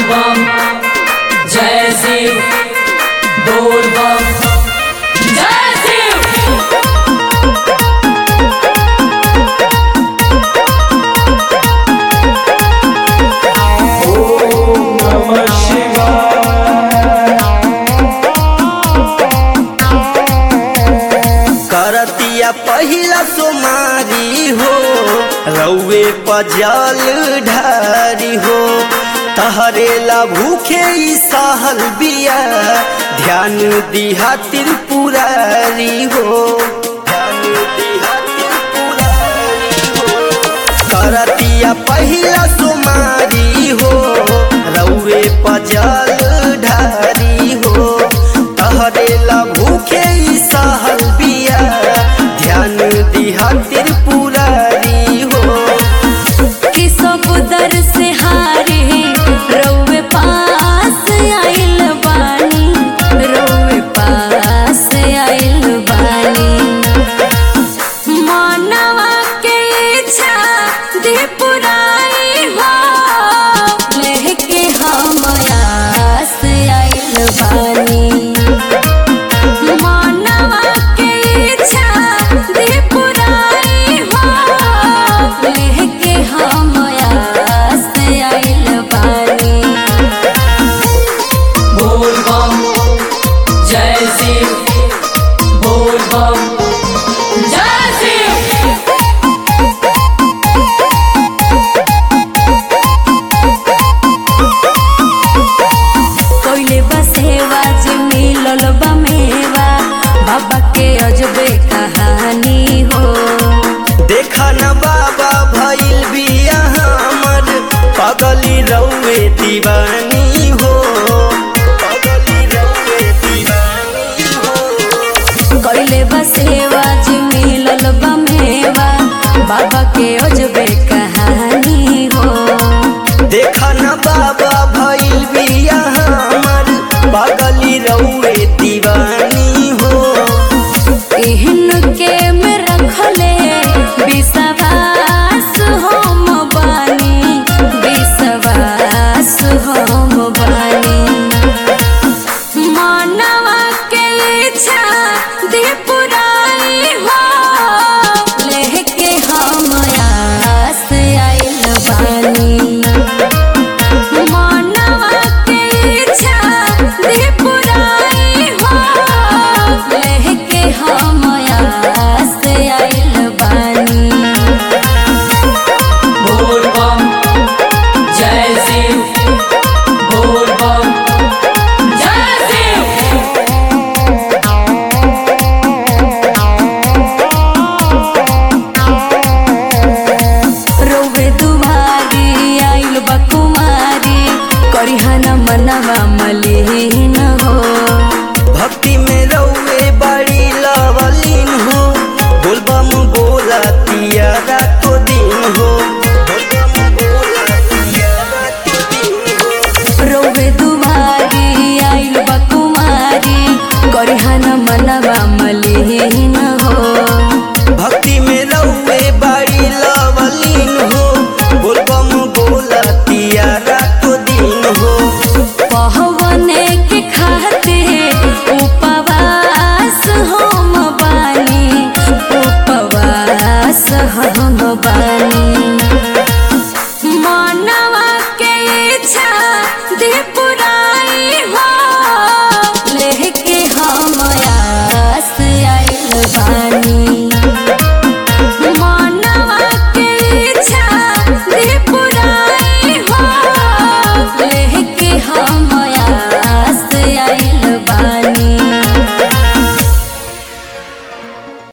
बम जय शिव बोल बम जय शिव करतिया पहिला सोमारी हो रउए पजल ढारी हो तहरेला भूखे ई सहल बिया ध्यान दिहा त्रिपुरारी हो ध्यान दिहा त्रिपुरारी हो करतिया पहिला सोमारी हो रउए पजल ढारी हो तहरेला भूखे ई सहल बिया ध्यान दिहा त्रिपुरारी हो कि सब दर से हारे रउवे पास आइल बानी रउवे पास आइल बानी मानवा के इच्छा दे पुराई हो लेके हम आस आइल बानी मानवा के इच्छा दे पुराई हो लेके हम आस आइल बानी बोल बम जय शिव बोल बम जय शिव कोइले बसेवा जे मिलल बा मेवा बाबा के अजबे कहानी हो देखा न बाबा भइल बिया हमर पगली रउए दीवानी हो पगली रउए दीवानी हो कोइले बसेवा जे मिलल बा मेवा बाबा के अजबे कहानी हो देखा न बाबा भइल बिया हमर पगली रउए दीवानी हो एहन के में रखले विश्वास हम बानी विश्वास हम बानी मानवा के इच्छा दे पुराई हो लेके हम आस आइल बानी मानवा के इच्छा दे पुराई हो लेके हम आस आइल बानी बोल बम जय शिव बोल बम जय शिव रोवे दुभारी आइल बा कुमारी करिहन मनवा मलिन हो भक्ति में रउए बड़ी लवलीन हो बोलबम बोला तिया रातो दिन हो बोलबम बोला तिया रातो दिन हो रोवे दुभारी आइल बा कुमारी करिहन मनवा मलिन हो भक्ति में रउए बड़ी लवलीन हो बोलबम बोला तिया रातो दिन हो पहवन के खाते उपवास हम बानी उपवास हम बानी मानवा के इच्छा दे पुराई हो लेके हम आस आइल बानी मानवा के इच्छा दे पुराई हो लेके हम